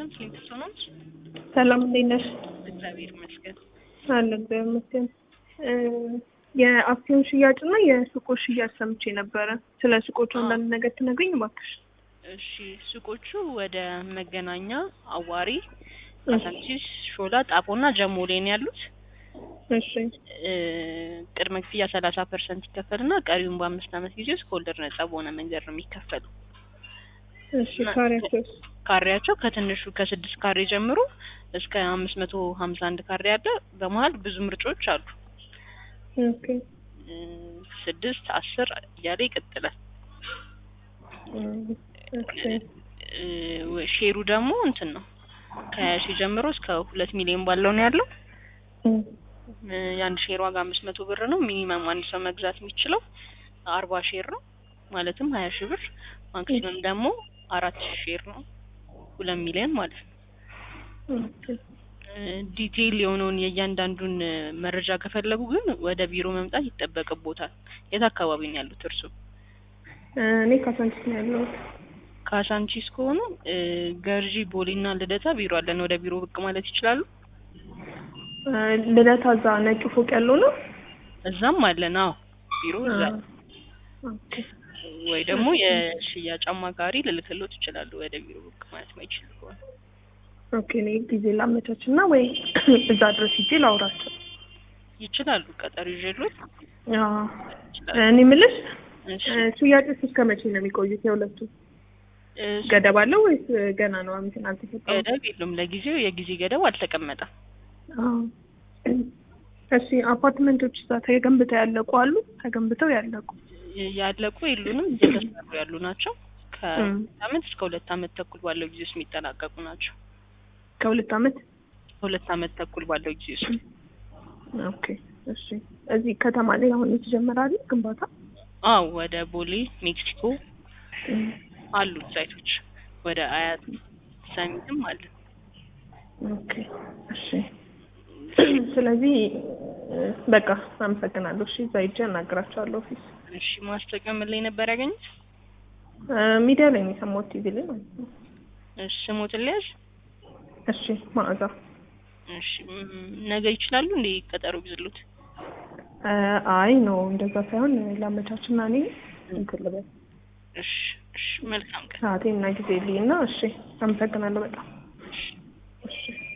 ነው ሊንክስቶ ነው። ሰላም እንዴት ነሽ? እግዚአብሔር ይመስገን። አለ እግዚአብሔር ይመስገን። የአክሲዮን ሽያጭ እና የሱቆች ሽያጭ ሰምቼ ነበረ። ስለ ሱቆቹ አንዳንድ ነገር ትነግሪኝ እባክሽ? እሺ ሱቆቹ ወደ መገናኛ፣ አዋሪ፣ ካሳንቺስ፣ ሾላ፣ ጣፎና ጀሞ ላይ ነው ያሉት። እሺ እ ቅድመ ክፍያ ሰላሳ ፐርሰንት ይከፈልና ቀሪውን በአምስት ዓመት ጊዜ ውስጥ ከወለድ ነጻ በሆነ መንገድ ነው የሚከፈሉ። እሺ ካሬያቸውስ? ካሬያቸው ከትንሹ ከስድስት ካሬ ጀምሮ እስከ አምስት መቶ ሀምሳ አንድ ካሬ አለ። በመሀል ብዙ ምርጫዎች አሉ። ኦኬ እ ስድስት አስር እያለ ይቀጥላል። ኦኬ እ ሼሩ ደግሞ እንትን ነው ከሀያ ሺህ ጀምሮ እስከ ሁለት ሚሊዮን ባለው ነው ያለው። እ የአንድ ሼር ዋጋ አምስት መቶ ብር ነው። ሚኒመም አንድ ሰው መግዛት የሚችለው አርባ ሼር ነው ማለትም ሀያ ሺህ ብር። ማክሲመም ደግሞ አራት ሺህ ሼር ነው ሁለት ሚሊዮን ማለት ነው። ኦኬ እ ዲቴይል የሆነውን የእያንዳንዱን እ መረጃ ከፈለጉ ግን ወደ ቢሮ መምጣት ይጠበቅቦታል። የት አካባቢ ነው ያሉት እርሱ? እኔ ካሳንቺስ ነው ያለሁት። ካሳንቺስ ከሆኑ እ ገርጂ ቦሌና ልደታ ቢሮ አለን። ወደ ቢሮ ብቅ ማለት ይችላሉ። እ ልደታ እዛ ነጩ ፎቅ ያለው ነው? እዛም አለን። አዎ ቢሮ እዛ ኦኬ ወይ ደግሞ የሽያጭ አማካሪ ልልክሎት ይችላሉ። ወደ ቢሮ ብቅ ማለት ማይችል ከሆነ ኦኬ እኔ ጊዜ ላመቻች እና ወይ እዛ ድረስ ሂጄ ላውራቸው። ይችላሉ። ቀጠሮ ይዤሎት አዎ ይችላሉ። እኔ የምልሽ እሺ እ ሽያጭስ እስከ መቼ ነው የሚቆዩት? የሁለቱ እ ገደብ አለው ወይስ ገና ነው? እንትን አልተሰጠውም? ገደብ የለውም። ለጊዜው የጊዜ ገደብ አልተቀመጠም። አዎ እሺ አፓርትመንቶች እዛ ተገንብተው ያለቁ አሉ? ተገንብተው ያለቁ ያለቁ የሉንም፣ እየተሰሩ ያሉ ናቸው። እም። ከሁለት አመት እስከ ሁለት አመት ተኩል ባለው ጊዜ ውስጥ የሚጠናቀቁ ናቸው። ከሁለት አመት ከሁለት አመት ተኩል ባለው ጊዜ ውስጥ ኦኬ እሺ እዚህ ከተማ ላይ አሁን የተጀመረ አለ ግንባታ? አዎ፣ ወደ ቦሌ ሜክሲኮ አሉት ሳይቶች፣ ወደ አያት ሰሚትም አለ። ኦኬ እሺ ስለዚህ እ በቃ አመሰግናለሁ። እሺ እዛ ሂጅ አናግራቸዋለሁ ኦፊስ። እሺ ማስታወቂያ ምን ላይ ነበር ያገኙት? እ ሚዲያ ላይ ነው የሰማሁት ቲቪ ላይ ማለት ነው። እሺ ስሞትን ልያዝ? እሺ መዓዛ እሺ ም- ነገ ይችላሉ እንዴ ቀጠሮ ቢዝሉት? እ አይ ነው እንደዛ ሳይሆን ላመቻችና እኔ እንትን ልበል እሺ እሺ መልካም ቀን። ሰዓቴና ጊዜ ልይና እሺ አመሰግናለሁ በጣም እሺ እሺ